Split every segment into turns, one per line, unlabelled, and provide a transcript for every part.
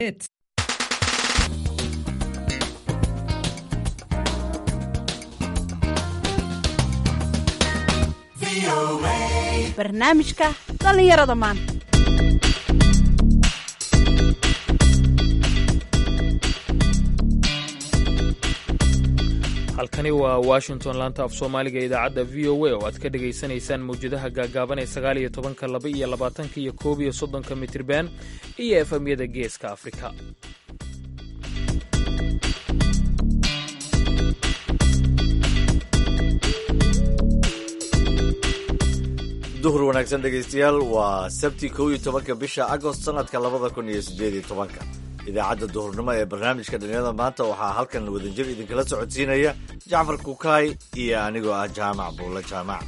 barnaamijka dhallinyarada maanta
halkani waa washington laanta af soomaaliga idaacadda v o a oo aad ka dhegaysanaysaan mawjadaha gaagaaban ee sagaal iyo tobanka laba iyo labaatanka iyo koob iyo soddonka mitirban iyo efamyada geeska afrika
duhur wanaagsan dhegaystayaal waa sabti kow iyo tobanka bisha agost sanadka labada kun iyo sideed iyo tobanka idaacadda duhurnimo ee barnaamijka dhalinyarada maanta waxaa halkan wadajir idinkala socodsiinaya jacfar kukaay iyo anigoo ah jaamac buulle jaamac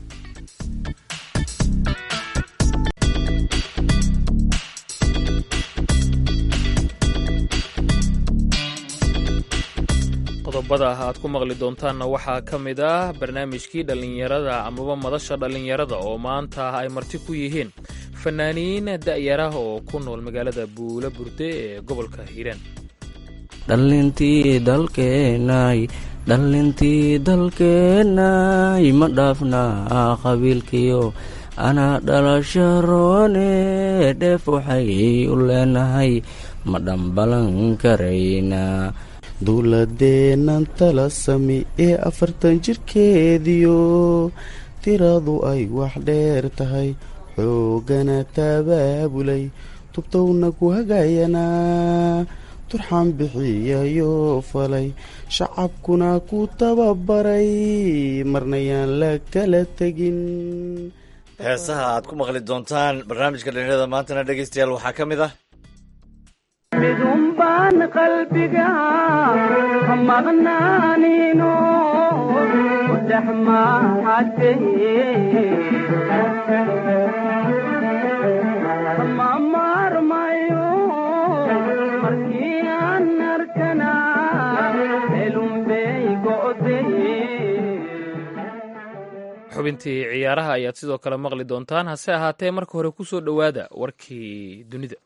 qodobada aad ku maqli doontaanna waxaa ka mid ah barnaamijkii dhallinyarada amaba madasha dhallinyarada oo maanta ay marti ku yihiin fanaaniin da'yarah oo ku nool magaalada buula burde ee gobolka hiiraan
dhallintii dalkeenay dhallintii dalkeenay ma dhaafnaa qabiilkiyo anaa dhalasho roone dheef waxay u leenahay ma dhambalan karaynaa
dowladeennan tala sami ee afartan jirkeediyo tiradu ay wax dheer tahay xoogana tabaabulay tubtowna ku hagayanaa turxaan bixiyayoo falay shacabkuna ku tababaray marnayaan la kala tegin
heesaha aad ku maqli doontaan barnaamijka dhalinyarada maantana dhegaystayaal waxaa ka mid ah
midunbaan qalbiga ka maqnaanino dhex mahade ma maarmayo markii aan arkana elunbey go'de
xubintii ciyaaraha ayaad sidoo kale maqli doontaan hase ahaatee marka hore ku soo dhowaada warkii dunida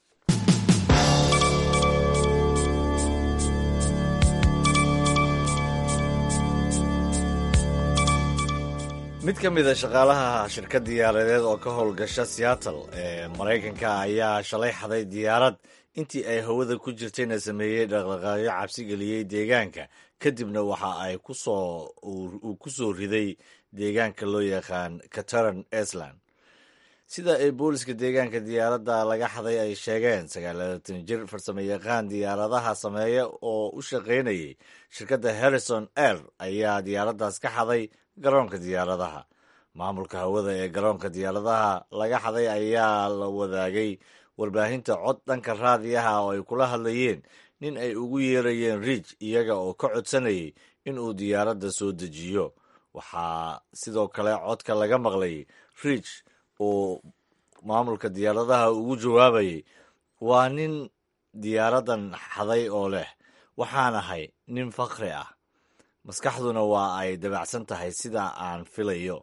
mid ka mid a shaqaalaha shirkad diyaaradeed oo ka howlgasha seattle ee maraykanka ayaa shalay xaday diyaarad intii ay hawada ku jirtayna sameeyey dhaqdhaqaaqyo cabsi geliyey deegaanka kadibna waxa ay kusoo uu ku soo riday deegaanka loo yaqaan cataran island sida ay booliska deegaanka diyaaradda laga xaday ay sheegeen sagaalatan jir farsamo yaqaan diyaaradaha sameeya oo u shaqaynayay shirkadda harrison air ayaa diyaaraddaas ka xaday garoonka diyaaradaha maamulka hawada ee garoonka diyaaradaha laga xaday ayaa la wadaagay warbaahinta cod dhanka raadiyaha oo ay kula hadlayeen nin ay ugu yeerayeen riij iyaga oo ka codsanayay in uu diyaaradda soo dejiyo waxaa sidoo kale codka laga maqlay riij oo maamulka diyaaradaha ugu jawaabayay waa nin diyaaraddan xaday oo leh waxaan ahay nin fakri ah maskaxduna waa ay dabacsan tahay sida aan filayo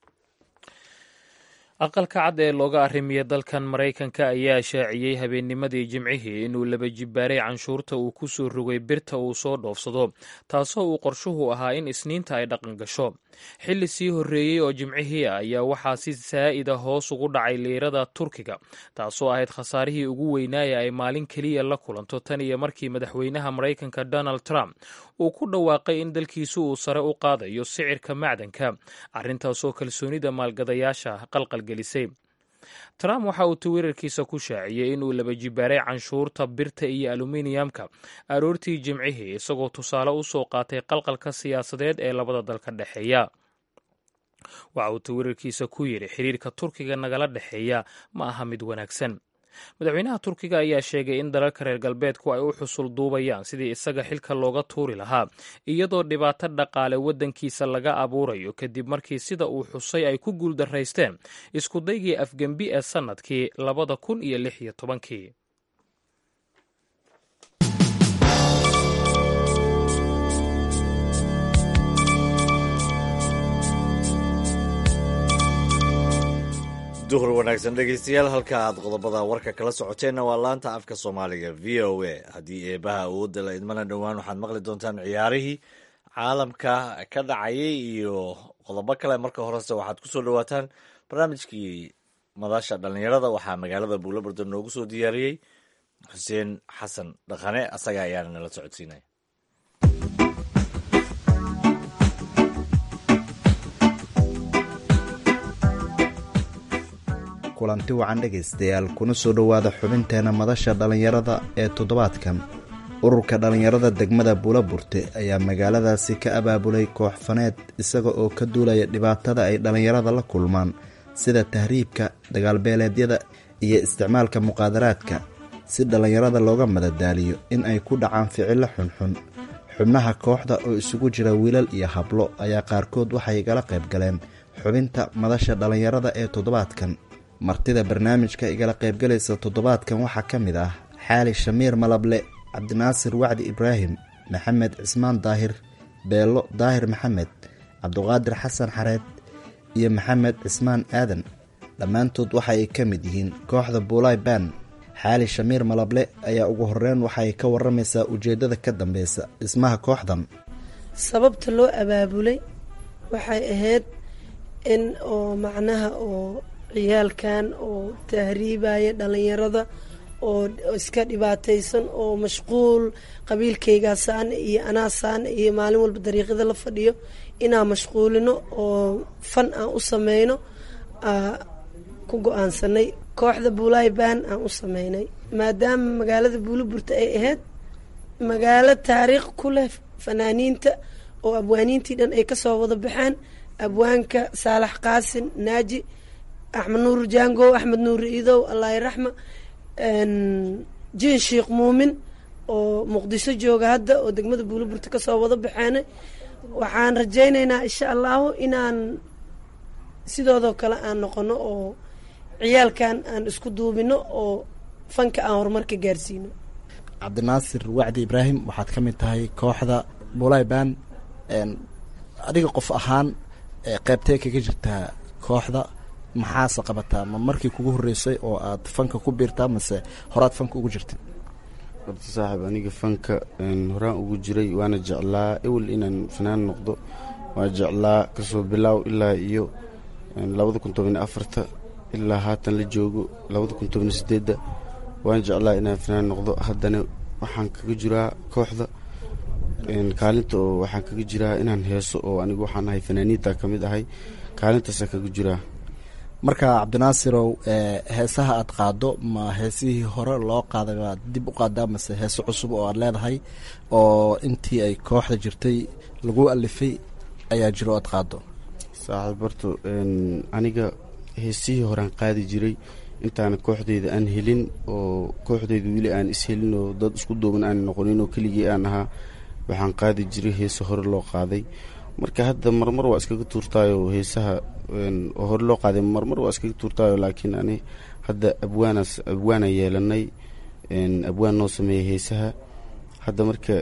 aqalka cad ee looga arrimiya dalkan maraykanka ayaa shaaciyey habeennimadii jimcihii inuu laba jibbaaray canshuurta uu ku soo rogay birta uu soo dhoofsado taasoo uu qorshuhu ahaa in isniinta ay dhaqan gasho xilli sii horreeyey oo jimcihii ah ayaa waxaa si saa'ida hoos ugu dhacay liirada turkiga taasoo ahayd khasaarihii ugu weynaaya ay maalin keliya la kulanto tan iyo markii madaxweynaha maraykanka donald trump uu ku dhawaaqay in dalkiisu uu sare u qaadayo sicirka macdanka arrintaasoo kalsoonida maalgadayaasha qalqalgelisay trump waxa uu twitter-kiisa ku shaaciyey inuu laba jibbaaray canshuurta birta iyo aluminiyamka aroortii jimcihii isagoo tusaale u soo qaatay qalqalka siyaasadeed ee labada dal ka dhexeeya waxa uu twitter-kiisa ku yidhi xiriirka turkiga nagala dhexeeya ma aha mid wanaagsan madaxweynaha turkiga ayaa sheegay in dalalka reer galbeedku ay u xusul duubayaan sidii isaga xilka looga tuuri lahaa iyadoo dhibaato dhaqaale waddankiisa laga abuurayo kadib markii sida uu xusay ay ku guuldaraysteen iskudaygii afgembi ee sannadkii labada kun iyo lix iyo tobankii
duhur wanaagsan dhegaystayaal halka aad qodobada warka kala socoteenna waa laanta afka soomaaliga v o a haddii eebaha awoodda la idmana dhowaan waxaad maqli doontaan ciyaarihii caalamka ka dhacayay iyo qodobo kale marka horese waxaad ku soo dhowaataan barnaamijkii madasha dhallinyarada waxaa magaalada buulaburda noogu soo diyaariyey xuseen xasan dhaqane asaga ayaana nala socodsiinaya
kulanti wacan dhegaystayaal kuna soo dhowaada xubinteena madasha dhallinyarada ee toddobaadkan ururka dhallinyarada degmada buulaburte ayaa magaaladaasi ka abaabulay koox faneed isaga oo ka duulaya dhibaatada ay dhallinyarada la kulmaan sida tahriibka dagaalbeeleedyada iyo isticmaalka muqaadaraadka si dhallinyarada looga madadaaliyo in ay ku dhacaan ficilo xunxun xubnaha kooxda oo isugu jira wiilal iyo hablo ayaa qaarkood waxay igala qayb galeen xubinta madasha dhallinyarada ee toddobaadkan martida barnaamijka igala qaybgalaysa toddobaadkan waxaa ka mid ah xaali shamiir malable cabdinaasir wacdi ibraahim maxamed cismaan daahir beelo daahir maxamed cabduqaadir xasan xareed iyo maxamed cismaan aadan dhammaantood waxa ay ka mid yihiin kooxda buulay ban xaali shamiir malable ayaa ugu horeyn waxaay ka waramaysaa ujeeddada ka dambeysa dhismaha kooxdan
sababta loo abaabulay waxay ahayd in oo macnaha oo ciyaalkan oo tahriibaya dhalinyarada oo iska dhibaataysan oo mashquul qabiilkaygaasaan iyo anaasaan iyo maalin walba dariiqyada la fadhiyo inaan mashquulino oo fan aan u sameyno ku go-aansanay kooxda buulay baan aan u sameynay maadaama magaalada buuliburta ay ahayd magaalo taariikh ku leh fanaaniinta oo abwaaniintii dhan ay kasoo wada baxeen abwaanka saalax qaasin naaji axmed nuur jango axmed nuur iidow allahi raxma jiin sheikh muumin oo muqdisho jooga hadda oo degmada buuliburta kasoo wada baxeenay waxaan rajaynaynaa insha allahu inaan sidoodoo kale aan noqono oo ciyaalkan aan isku duubino oo fanka aan horumarka gaarsiino
cabdinaasir wacdi ibraahim waxaad ka mid tahay kooxda bulay ban adiga qof ahaan qeybtee kaga jirtaa kooxda maxaase qabataa ma markii kugu horreysay oo aad fanka ku biirtaa mase horaad fanka ugu jirtay
horta saaxiib aniga fanka horaan ugu jiray waana jeclaa ewel inaan fanaan noqdo waa jeclaa kasoo bilaaw ilaa iyo labada kun toban afarta ilaa haatan la joogo labada kun toban sideedda waan jeclaa inaan fanaan noqdo haddana waxaan kaga jiraa kooxda kaalinta oo waxaan kaga jiraa inaan heeso oo anigu waxaan ahay fanaaniinta ka mid ahay kaalintaasa kaga jiraa
marka cabdinaasirow heesaha aad qaado ma heesihii hore loo qaaday baad dib u qaadaa mase heeso cusub oo aad leedahay oo intii ay kooxda jirtay lagu alifay ayaa jiro aad qaado
saaxiib horto aniga heesihii horean qaadi jiray intaana kooxdeyda aan helin oo kooxdeyda weli aan ishelin oo dad isku duuban aan noqonin oo keligii aan ahaa waxaan qaadi jiray heese hore loo qaaday marka hadda marmar waa iskaga tuurtaayo heesaha oo hore loo qaaday marmar waa iskaga tuurtaayo laakiin ani hadda abwaanas abwaana yeelanay abwaan noo sameeyay heesaha hadda marka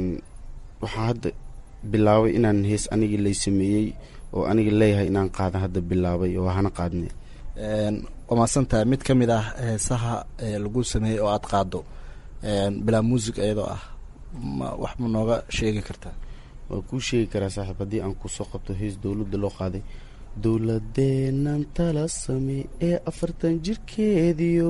waxaan hadda bilaabay inaan hees anigii lay sameeyey oo aniga leeyahay inaan qaadan hadda bilaabay oo hana qaadne
waa maadsantahay mid ka mid ah heesaha lagu sameeyey oo aad qaado bilaa muusig iyadoo ah ma wax ma nooga sheegi kartaa
waa kuu sheegi karaa saaxiib haddii aan kusoo qabto hees dowladda loo qaaday dowladeennan tala same ee afartan jirkeediyo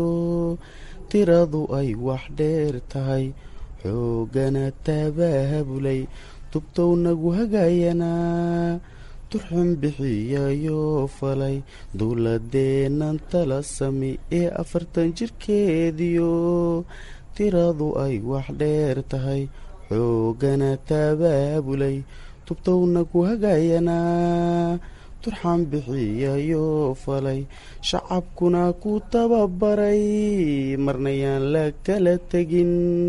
tiradu ay wax dheer tahay xoogana tabaabulay tubtow nagu hagayanaa turxun bixiyayoo falay dowladeennan tala same ee afartan jirkeediyo tiradu ay wax dheer tahay xoogana tabaabulay tubtowna ku hagayanaa turxan bixiyayoo falay shacabkuna ku tababaray marnayaan la kala tegin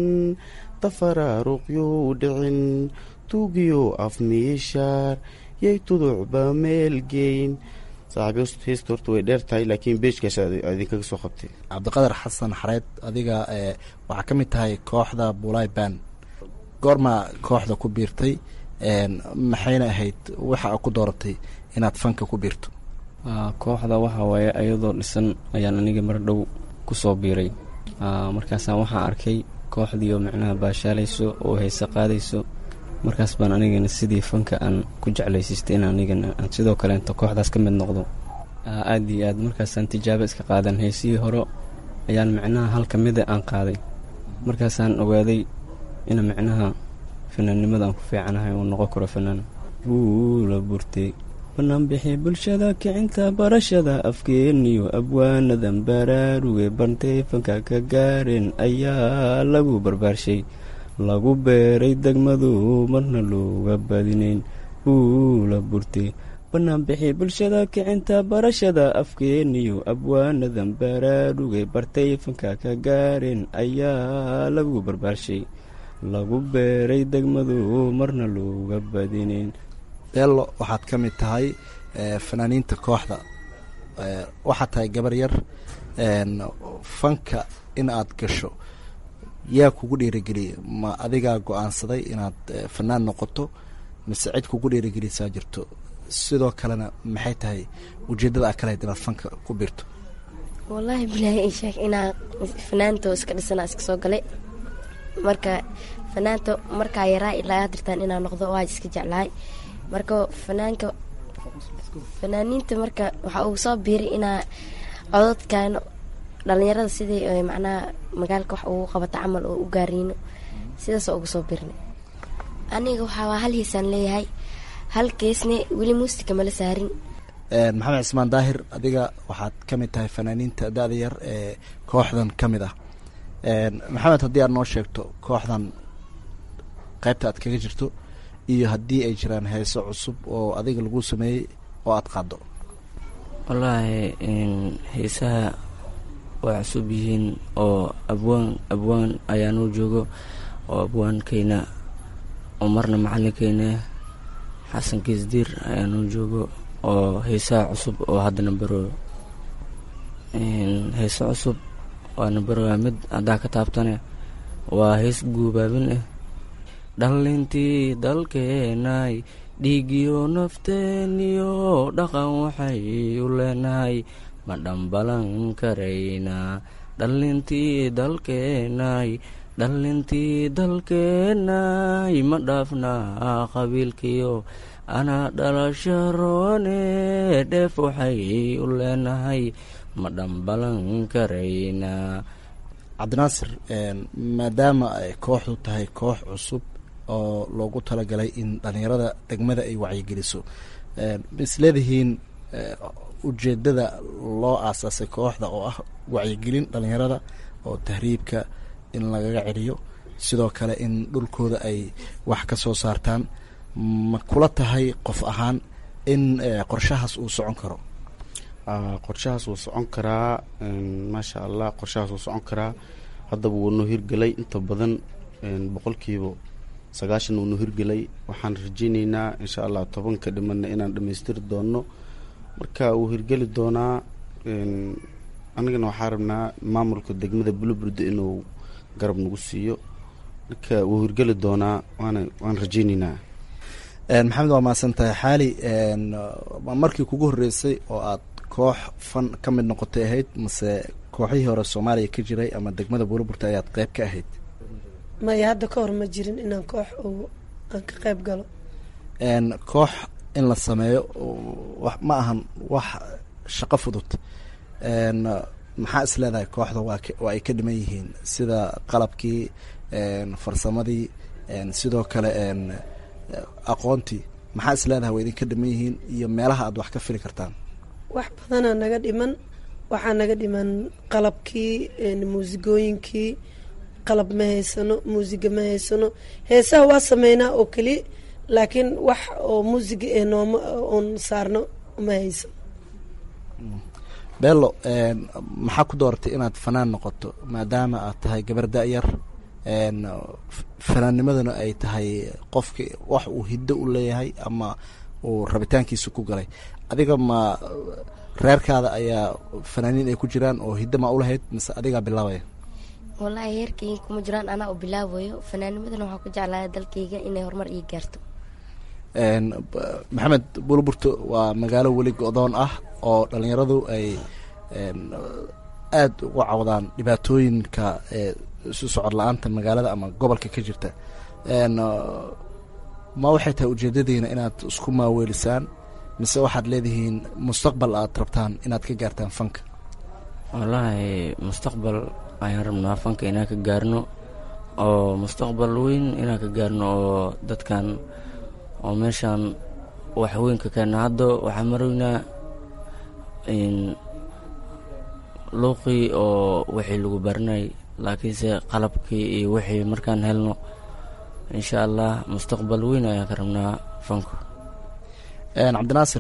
tafaraaruqyuu dhicin tuugiyo afmiishaar yay tuducba meelgeyn saaxiib heesta horta way dheer tahay laakiin beejkaas idinkaga soo qabtay
cabdiqadar xasan xareed adiga waxaa ka mid tahay kooxda bulay ban goorma kooxda ku biirtay maxayna ahayd waxa a ku dooratay inaad fanka ku biirto
kooxda waxa waaye ayadoo dhisan ayaan aniga mar dhow ku soo biiray markaasaan waxaan arkay kooxdiioo micnaha baashaalayso oo heese qaadayso markaas baan anigana sidii fanka aan ku jeclaysiistay in anigana aan sidoo kaleento kooxdaas ka mid noqdo aad iyo aad markaasaan tijaabo iska qaadan heesihii hore ayaan micnaha hal ka mida aan qaaday markaasaan ogaaday ina micnaha fanaannimada aan ku fiicanahay uu noqon karo fanaan buula burtay banaanbixi bulshada kicinta barashada afkeeniyo abwaanadan baraaruge bantay fanka ka gaareen ayaa lagu barbaarshay lagu beeray degmadu marna looga badinayn buula burtay banaanbixi bulshada kicinta barashada afkeeniyo abwaanadan baraaruge bartay fanka ka gaareen ayaa lagu barbaarshay lagu beeray degmadu marna looga badinayn
beello waxaad ka mid tahay fanaaniinta kooxda waxaad tahay gabar yar fanka in aad gasho yaa kugu dhiirigeliya ma adigaa go-aansaday inaad fanaan noqoto mise cid kugu dhiirigelisaa jirto sidoo kalena maxay tahay ujeeddada aad ka lahayd inaad fanka ku biirto
wallaahi bilaahi i sheeg inaa fanaanto iska dhisanaa iska soo galay marka fanaanto markaa yaraa ilaa hadirtaan inaa noqdo waa iska jeclahay marka fanaanka fanaaniinta marka waxaa ugu soo biiray inaa cododkan dhalinyarada sidii macnaha magaalka wax ugu qabata camal oo u gaariino sidaasoo ugu soo biirnay aniga waxaa hal hiisaan leeyahay hal keesne weli muusika mala saarin
maxamed cismaan daahir adiga waxaad ka mid tahay fanaaniinta da-da yar ee kooxdan ka mid ah maxamed haddii aad noo sheegto kooxdan qaybta aad kaga jirto iyo haddii ay jiraan heeso cusub oo adiga lagu sameeyey oo aada qaado
wallaahi heesaha waa cusub yihiin oo abwaan abwaan ayaanuu joogo oo abwaankeyna oo marna macalinkeyna xasan kiisdiir ayaanuu joogo oo heesaha cusub oo haddana baro heese cusub waana barowaa mid haddaa ka taabtane waa hees guubaabin ah dhallintii dalkeenay dhiigiyo nafteeniyo dhaqan waxay u leenahay ma dhambalan karaynaa dhallintii dalkeenay dhallintii dalkeenay ma dhaafnaa qabiilkiyo anaa dhalasha roone dheef waxay u leenahay ma dhambalan karaynaa
cabdinaasir maadaama ay kooxdu tahay koox cusub oo loogu talagalay in dhalinyarada degmada ay wacyigeliso is leedihiin ujeedada loo aasaasay kooxda oo ah wacyigelin dhalinyarada oo tahriibka in lagaga celiyo sidoo kale in dhulkooda ay wax ka soo saartaan ma kula tahay qof ahaan in qorshahaas uu socon karo
qorshahaas wuu socon karaa maasha allah qorshahaas wuu socon karaa haddaba wuu noo hirgelay inta badan boqolkiiba sagaashan wuu noo hirgelay waxaan rajeyneynaa insha allah tobanka dhimanna inaan dhammaystiri doono marka wuu hirgeli doonaa anigana waxaa rabnaa maamulka degmada buluburde inuu garab nagu siiyo marka wuu hirgeli doonaa waana waan rajeyneynaa
maxamed waa mahadsan tahay xaali markii kugu horreysay oo aad koox fan ka mid noqotay ahayd mase kooxihii hore soomaaliya ka jiray ama degmada buulaburta ayaad qeyb ka ahayd
maya hadda ka hor ma jirin inaan koox oo aan ka qayb galo
koox in la sameeyo ma ahan wax shaqo fudud maxaa is leedahay kooxda waa waa ay ka dhiman yihiin sida qalabkii farsamadii sidoo kale aqoontii maxaa is leedahay waa idinka dhiman yihiin iyo meelaha aad wax ka fili kartaan
wax badanaa naga dhiman waxaa naga dhiman qalabkii muusigooyinkii qalab ma haysano muusiga ma haysano heesaha waa sameynaa oo keliya laakiin wax oo muusiga ee nooma oon saarno ma haysano
bello maxaa ku dooratay inaad fanaan noqoto maadaama aad tahay gabar da-yar fanaannimaduna ay tahay qofki wax uu hiddo u leeyahay ama uu rabitaankiisa ku galay adiga ma reerkaada ayaa fanaaniin ay ku jiraan oo hiddo ma ulahayd mise adigaa bilaabaya
wallaahi heerkayga kuma jiraan anaa u bilaabayo fanaanimadana waxaa ku jeclaaya dalkayga inay horumar ii gaarto
maxamed buulaburto waa magaalo weli go-doon ah oo dhalinyaradu ay aada uga cawdaan dhibaatooyinka isu socod la-aanta magaalada ama gobolka ka jirta ma waxay tahay ujeedadiina inaad isku maaweelisaan mise waxaad leedihiin mustaqbal aad rabtaan inaad ka gaartaan fanka
wallaahi mustaqbal ayaan rabnaa fanka inaan ka gaarno oo mustaqbal weyn inaan ka gaarno oo dadkan oo meeshaan wax weyn ka keena hadda waxaa maroynaa luuqii oo wixii lagu baranay laakiinse qalabkii iyo wixii markaan helno insha allah mustaqbal weyn ayaan ka rabnaa fanku
cabdinaasir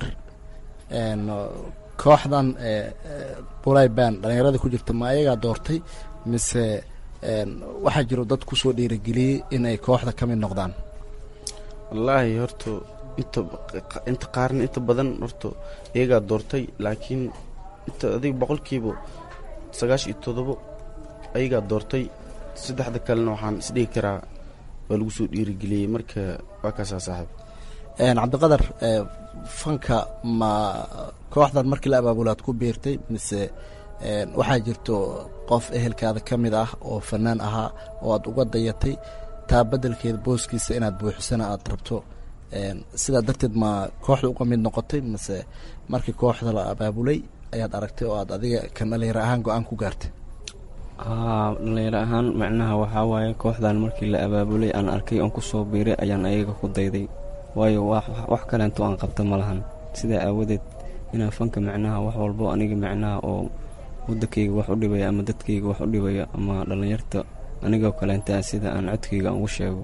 kooxdan bulay ban dhalinyarada ku jirta ma ayagaa doortay mise waxaa jiro dad kusoo dhiirageliyey inay kooxda ka mid noqdaan
wallaahi horta inta inta qaarna inta badan horta iyagaa doortay laakiin inta adiga boqolkiiba sagaash iyo todobo ayagaa doortay saddexda kalena waxaan isdhigi karaa waa lagu soo dhiirigeliyey marka waa kaasaa saaxiib
cabdiqadar fanka ma kooxdan markii la abaabulaad ku biirtay mise waxaa jirto qof ehelkaada ka mid ah oo fanaan ahaa oo aad uga dayatay taa beddelkeeda booskiisa inaad buuxisana aad rabto sidaa darteed ma kooxda uga mid noqotay mise markii kooxda la abaabulay ayaad aragtay oo aad adiga kan dhalinyaro ahaan go-aan ku gaartay
haa dhalinyaro ahaan macnaha waxaa waaye kooxdan markii la abaabulay aan arkay oon kusoo biiray ayaan ayaga ku dayday waayo wax kaleento aan qabta ma lahan sidaa aawadeed inaan fanka macnaha wax walbo aniga macnaha oo waddankayga wax u dhibaya ama dadkayga wax u dhibaya ama dhallinyarta anigoo kaleentaa sida aan codkayga aan ugu sheego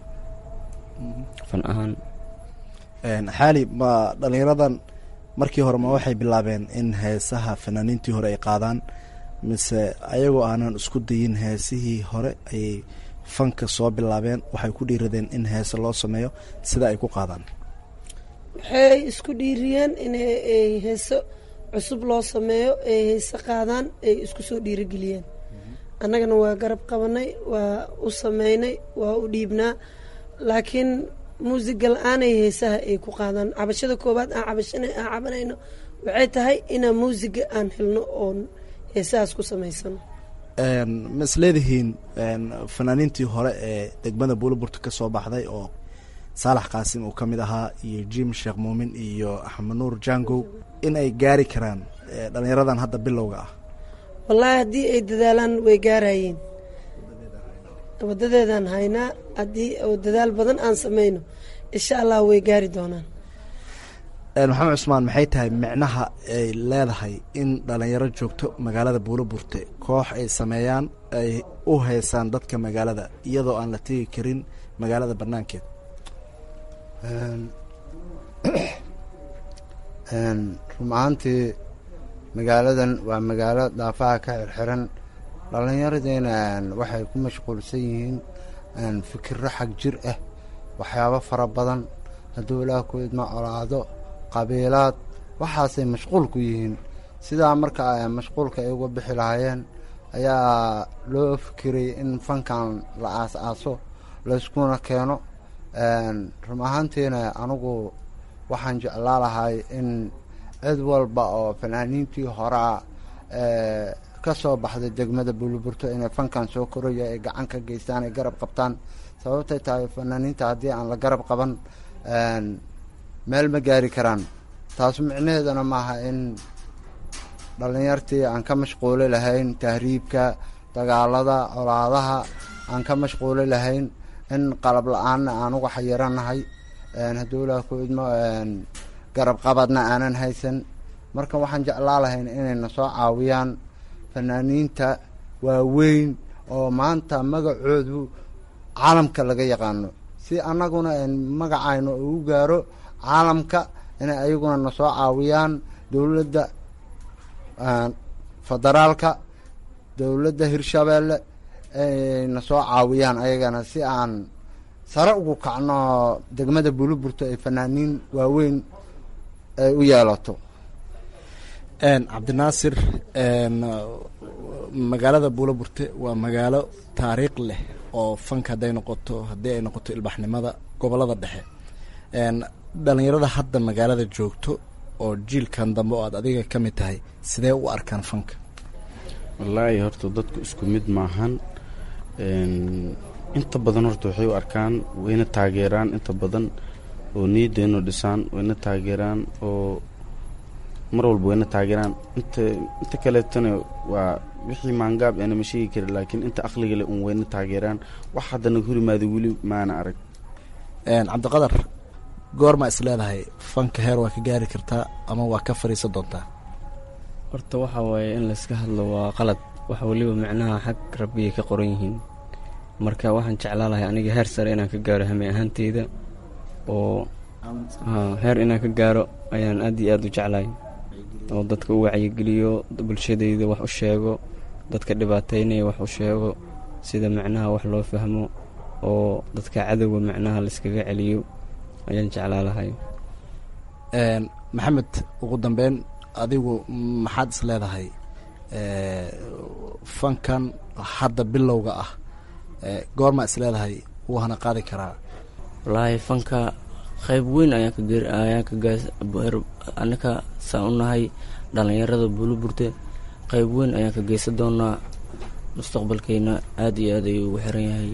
fan ahaan
xaali ma dhalinyaradan markii hore ma waxay bilaabeen in heesaha fanaaniintii hore ay qaadaan mise ayagoo aanan isku dayin heesihii hore ayay fanka soo bilaabeen waxay ku dhiiradeen in heese loo sameeyo sida ay ku qaadaan
waxay isku dhiiriyeen in ay heeso cusub loo sameeyo ay heese qaadaan ay isku soo dhiirigeliyeen annagana waa garab qabanay waa u sameynay waa u dhiibnaa laakiin muusiga la-aanay heesaha ay ku qaadaan cabashada koowaad aan cabashana aan cabanayno waxay tahay inaan muusiga aan helno oon heesahaas ku samaysano
ma is leedihiin fanaaniintii hore ee degmada buulaburta ka soo baxday oo saalax qaasim uu ka mid ahaa iyo jim sheekh muumin iyo axmed nuur jangow in ay gaari karaan dhalinyaradan hadda bilowga ah
wallaahi haddii ay dadaalaan way gaarayeen wadadeedaan haynaa haddii oo dadaal badan aan sameyno insha allah way gaari doonaan
maxamed cusmaan maxay tahay micnaha ay leedahay in dhalinyaro joogto magaalada buulaburte koox ay sameeyaan ay u haysaan dadka magaalada iyadoo aan la tegi karin magaalada banaankeed
run ahaantii magaaladan waa magaalo daafaha ka xirxiran dhallinyaradiina waxay ku mashquulsan yihiin fikiro xag jir ah waxyaabo fara badan hadduu ilaah ku idma colaado qabiilaad waxaasay mashquul ku yihiin sidaa marka mashquulka ay uga bixi lahaayeen ayaa loo fikiray in fankan la aas-aaso layskuna keeno run ahaantiina anigu waxaan jeclaa lahay in cid walba oo fanaaniintii horaa ka soo baxday degmada buuliburto inay fankan soo koraya ay gacan ka geystaan ay garab qabtaan sababtay tahay fanaaniinta haddii aan la garab qaban meel ma gaari karaan taas micnaheedana maaha in dhallinyartii aan ka mashquuli lahayn tahriibka dagaalada colaadaha aan ka mashquuli lahayn in qalab la-aanna aan uga xayiranahay hadduu ilaah ku idmo garab qabadna aanan haysan marka waxaan jeclaa lahayn inayna soo caawiyaan fanaaniinta waaweyn oo maanta magacoodu caalamka laga yaqaano si annaguna magacayno ugu gaaro caalamka inay ayaguna na soo caawiyaan dowladda federaalka dowladda hirshabeelle ay na soo caawiyaan ayagana si aan sare ugu kacno degmada buuliburto ay fanaaniin waaweyn ay u yeelato
cabdinaasir magaalada buulaburte waa magaalo taariikh leh oo fanka hadday noqoto haddii ay noqoto ilbaxnimada gobolada dhexe dhalinyarada hadda magaalada joogto oo jiilkan dambe oo aad adiga ka mid tahay sidee u arkaan fanka
wallaahi horta dadku isku mid maahan inta badan horta waxay u arkaan wayna taageeraan inta badan oo niyaddeenu dhisaan wayna taageeraan oo mar walba wayna taageeraan inta inta kaleetana waa wixii maangaab eena ma sheegi kari laakiin inta aqliga le un wayna taageeraan wax haddana horimaada weli maana arag
cabdiqadar goorma is leedahay fanka heer waa ka gaari kartaa ama waa ka fariisan doontaa
horta waxa waaye in layska hadlo waa qalad wax weliba micnaha xag rabbiyay ka qoran yihiin marka waxaan jeclaa lahay aniga heer sare inaan ka gaaro hame ahaanteyda oo heer inaan ka gaaro ayaan aad iyo aad u jeclahay oo dadka u wacyigeliyo bulshadayda wax u sheego dadka dhibaataynaya wax u sheego sida macnaha wax loo fahmo oo dadka cadowga macnaha layskaga celiyo ayaan jeclaa lahay
maxamed ugu dambeyn adigu maxaad is leedahay fankan hadda bilowga ah goormaa is leedahay wuu hana qaadi karaa
wallaahi fanka qayb weyn ayaan ka geer ayaan ka gaas annaka saan u nahay dhallinyarada buuluburte qayb weyn ayaan ka geysan doonaa mustaqbalkeyna aada iyo aad ayuu ugu xiran yahay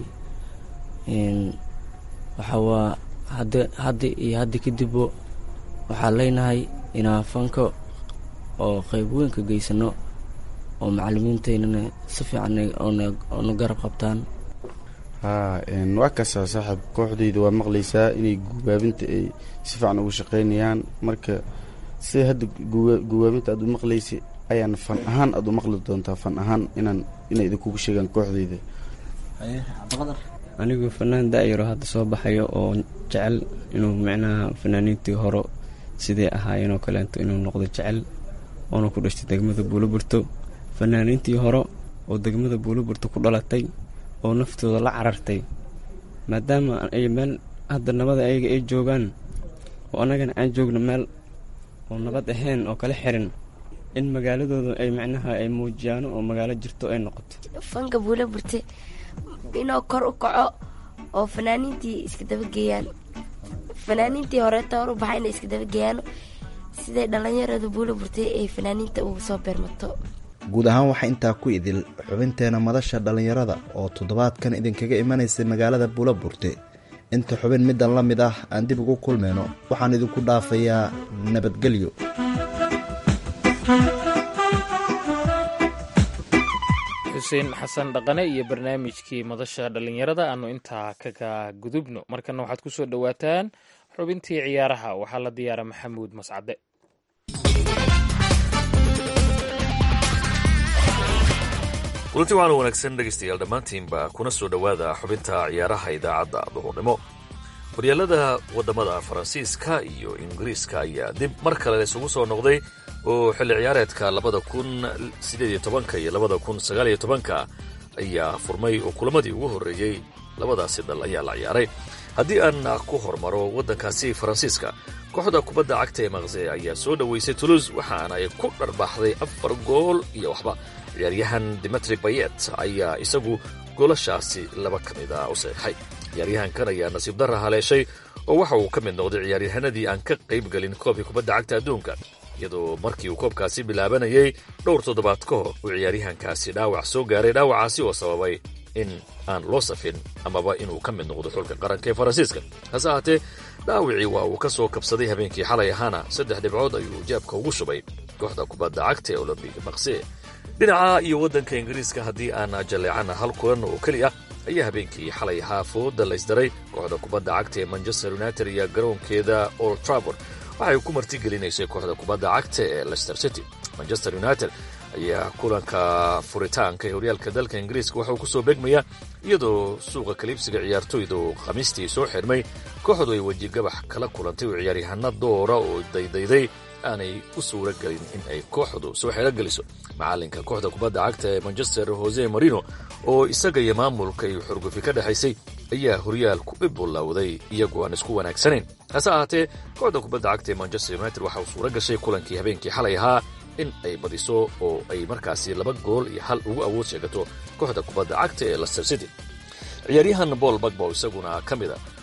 waxaa waa hadda hadda iyo hadda kadibbo waxaa leynahay inaan fanka oo qayb weyn ka geysano oo macalimiinteynana si fiican oona garab qabtaan
haa waa kasaa saaxiib kooxdayda waa maqlaysaa inay gubaabinta ay si fiican ugu shaqaynayaan marka sida hadda gubaabinta aad u maqlaysa ayaan fan ahaan aad u maqli doontaa fan ahaan inaan inay idinkugu sheegaan kooxdayda
anigu fanaan da-yaro hadda soo baxayo oo jecel inuu micnaha fanaaniintii hore sidee ahaayeen oo kaleeto inuu noqdo jecel oona ku dhashtay degmada buuloburto fanaaniintii hore oo degmada buuloburto ku dhalatay oo naftooda la carartay maadaama ay meel hadda nabada ayaga ay joogaan oo annagana aan joogno meel oo nabad ahayn oo kala xirin in magaaladooda ay micnaha ay muujiyaano oo magaalo jirto ay noqoto
fanka buula burte inuu kor u kaco oo fanaaniintii iska dabageeyaan fanaaniintii horeeta hor u baxay inay iska dabageeyaan siday dhallinyarada buula burtay ay fanaaniinta ugu soo beermato
guud ahaan waxaa intaa ku idil xubinteena madasha dhallinyarada oo toddobaadkan idinkaga imanaysay magaalada buulaburte inta xubin middan la mid ah aan dib ugu kulmayno waxaan idinku dhaafayaa nabadgelyo
xuseen xasan dhaqane iyo barnaamijkii madasha dhallinyarada aanu intaa kaga gudubno markana waxaad ku soo dhowaataan xubintii ciyaaraha waxaa la diyaara maxamuud mascade
kulanti waxaana wanaagsan dhegaystayaal dhammaantiinba kuna soo dhowaada xubinta ciyaaraha idaacadda duhurnimo horyaalada waddamada faransiiska iyo ingiriiska ayaa dib mar kale isugu soo noqday oo xilli ciyaareedka labada kun sideediyo tobanka iyo labada kun sagaaliyo tobanka ayaa furmay oo kulamadii ugu horreeyey labadaasi dal ayaa la ciyaaray haddii aan ku hormaro waddankaasi faransiiska kooxda kubadda cagta ee maqse ayaa soo dhoweysay toulouse waxaana ay ku dharbaaxday afar gool iyo waxba ciyaaryahan dimitri bayet ayaa isagu goolashaasi laba ka mid a u seexay ciyaaryahankan ayaa nasiib darra haleeshay oo waxa uu ka mid noqday ciyaaryahanadii aan ka qayb gelin koobkii kubadda cagta adduunka iyadoo markii uu koobkaasi bilaabanayay dhowr toddobaad ka hor uu ciyaaryahankaasi dhaawac soo gaaray dhaawacaasi oo sababay in aan loo safin amaba inuu ka mid noqdo xulka qaranka ee faransiiska hase ahaatee dhaawicii waa uu ka soo kabsaday habeenkii xalay ahaana saddex dhibcood ayuu jaabka ugu shubay kooxda kubadda cagta ee olombiga maqse dhinaca iyo waddanka ingiriiska haddii aan jalleecana hal kulan oo keli ah ayaa habeenkii xalay ahaa fooda laysdaray kooxda kubadda cagta ee manchester united iyo garoonkeeda old trabord waxay ku martigelinaysay kooxda kubadda cagta ee lester city manchester united ayaa kulanka furitaanka ee horyaalka dalka ingiriiska waxauu ku soo begmaya iyadoo suuqa kaliibsiga ciyaartoyda oo khamiistii soo xidhmay kooxdu ay weji gabax kala kulantay oo ciyaaryahana doora oo daydayday aanay u suura gelin in ay kooxdu soo xeelogeliso macalinka kooxda kubadda cagta ee manchester jose marino oo isaga iyo maamulka iyo xurgufi ka dhexaysay ayaa horyaalku u bilowday iyagoo aan isku wanaagsanayn hase ahaatee kooxda kubadda cagta ee manchester united waxa uu suura gashay kulankii habeenkii xalay ahaa in ay badiso oo ay markaasi laba gool iyo hal ugu awood sheegato kooxda kubadda cagta ee lester city ciyaaryahan bool bagbo isaguna ka mid a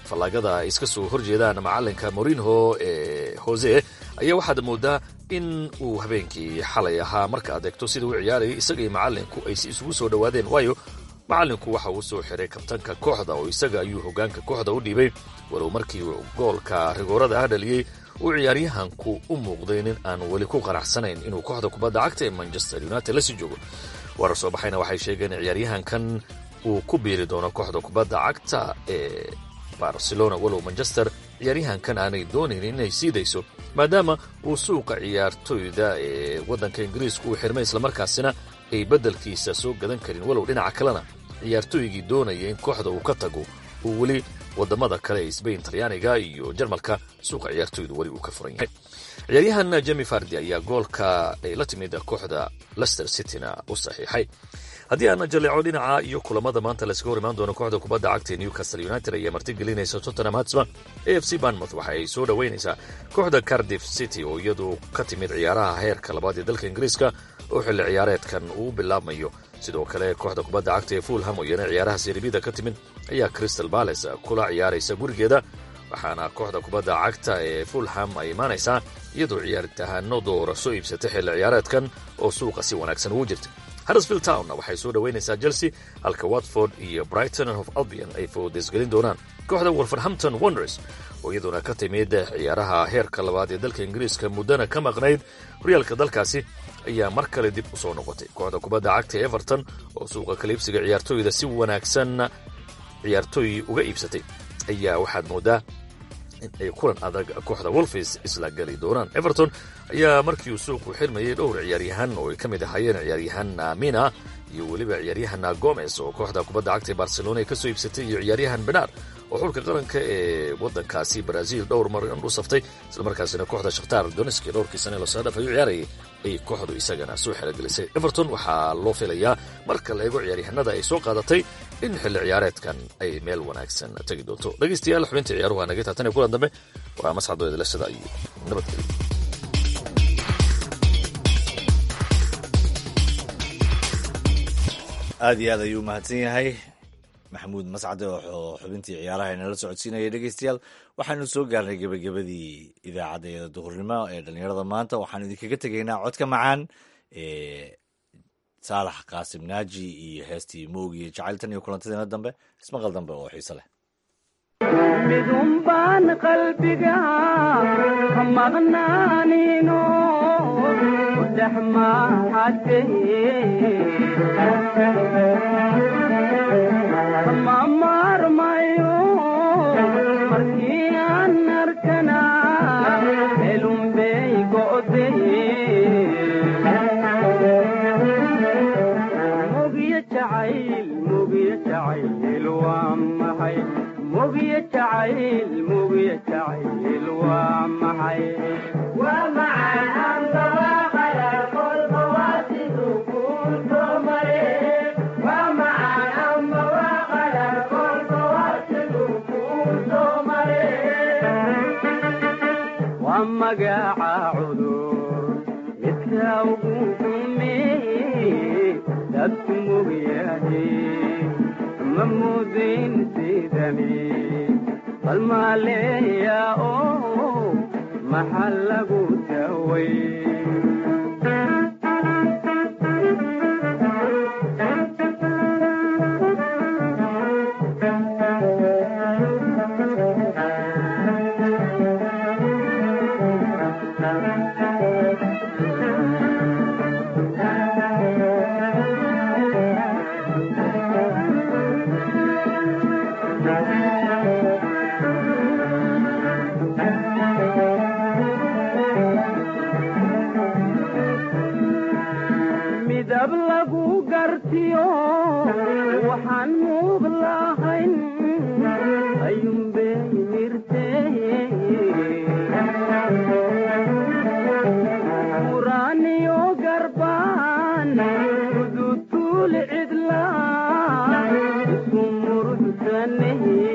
fallaagada ay iska soo horjeedaan macalinka morinho ee hose ayaa waxaad moodaa in uu habeenkii xalay ahaa marka aad eegto sida uu ciyaarayay isaga iyo macalinku ay si isugu soo dhowaadeen waayo macalinku waxa uu soo xiray kabtanka kooxda oo isaga ayuu hogaanka kooxda u dhiibay walow markii goolka rigoorada ah dhaliyey uu ciyaaryahanku u muuqday nin aan weli ku qanacsanayn inuu kooxda kubadda cagta ee manchester united lasii joogo warar soo baxayna waxay sheegeen in ciyaaryahankan uu ku biiri doono kooxda kubadda cagta ee barcelona walow manchester ciyaaryahankan aanay doonayn inay siidayso maadaama uu suuqa ciyaartoyda ee waddanka ingiriiska uu xirmay islamarkaasina ay beddelkiisa soo gadan karin walow dhinaca kalena ciyaartooygii doonaya in kooxda uu ka tago uu weli wadamada kale ee sbain talyaaniga iyo jarmalka suuqa ciyaartoydu weli uu ka furan yahay ciyaaryahan jemi fardi ayaa goolka ay la timid kooxda lester cityna u saxiixay haddii aana jaleeco dhinaca iyo kulamada maanta layskaga hor imaan doono kooxda kubadda cagta ee newcastle united ayaa martigelinaysa tottenham hatsba a f c banmouth waxa ay soo dhoweynaysaa kooxda cardiff city oo iyadu ka timid ciyaaraha heerka labaad ee dalka ingiriiska oo xilli ciyaareedkan uu bilaabmayo sidoo kale kooxda kubadda cagta ee fulham oo iyana ciyaaraha seribida ka timid ayaa crystal balace kula ciyaaraysa gurigeeda waxaana kooxda kubadda cagta ee fulham ay imaanaysaa iyadoo ciyaaritahaano doora soo iibsatay xilli ciyaareedkan oo suuqa si wanaagsan ugu jirta harrisfield towna waxay soo dhoweynaysaa chelsea halka watford iyo brighton of albion ay foodesgelin doonaan kooxda wolverhampton wonders oo iyaduna ka timid ciyaaraha heerka labaad ee dalka ingiriiska muddana ka maqnayd horyaalka dalkaasi ayaa mar kale dib u soo noqotay kooxda kubadda cagta everton oo suuqa kaliibsiga ciyaartooyda si wanaagsan ciyaartooy uga iibsatay ayaa waxaad moodaa in ay kulan adag kooxda wolfis isla geli doonaan everton ayaa markii uu suuqu xirmayay dhowr ciyaaryahan oo ay ka mid ahaayeen ciyaaryahan mina iyo weliba ciyaaryahan gomes oo kooxda kubadda cagta ee barcelona ay ka soo iibsatay iyo ciyaaryahan benar oo xulka qaranka ee waddankaasi brazil dhowr mar u saftay islamarkaasina kooxda shakhtar doneski dhowrkii sane lasoo dhaaf ayuu ciyaarayay ay kooxdu isagana soo xerogelisay everton waxaa loo filayaa marka la eego ciyaaryahanada ay soo qaadatay in xilli ciyaareedkan ay meel wanaagsan tegi doonto dhegaystayaal xubinta ciyaaruhu naga taatan ee kulan dambe waa masxadoo idilashada iyo nabadgelyo
aad iyo aad ayuu mahadsan yahay maxamuud mascade oo xubintii ciyaaraha inala socodsiinaya dhegeystayaal waxaanu soo gaarnay gebagabadii idaacadda duhurnimo ee dhallinyarada maanta waxaanu idinkaga tegaynaa codka macaan ee saalax qaasim naaji iyo heestii moog iyo jacayltan iyo kulantadeena dambe ismaqal dambe oo xiise leh
midun baan qalbiga ka maqnaanino dhex maxade ma maarmayo markii aan arkana elunbey go'de mugiyo jacayl mugiyo jacayl waa maxay mugiyo jacayl mugiyo jacayl waa maxay waa macaan andawaqala kolba waa siduu kuu soo mare waa macaan andawaqala kolba waa siduu kuu soo mare waa magaca cudur midka ugu xumeeye dadku mogyahe ma mudayn sidani bal maaleeya oo maxaa lagu daway midab lagu gartiyo waxaan muub lahayn ayuunbay mirte muraaniyo garbaan udutuul cidla isku murugsanehe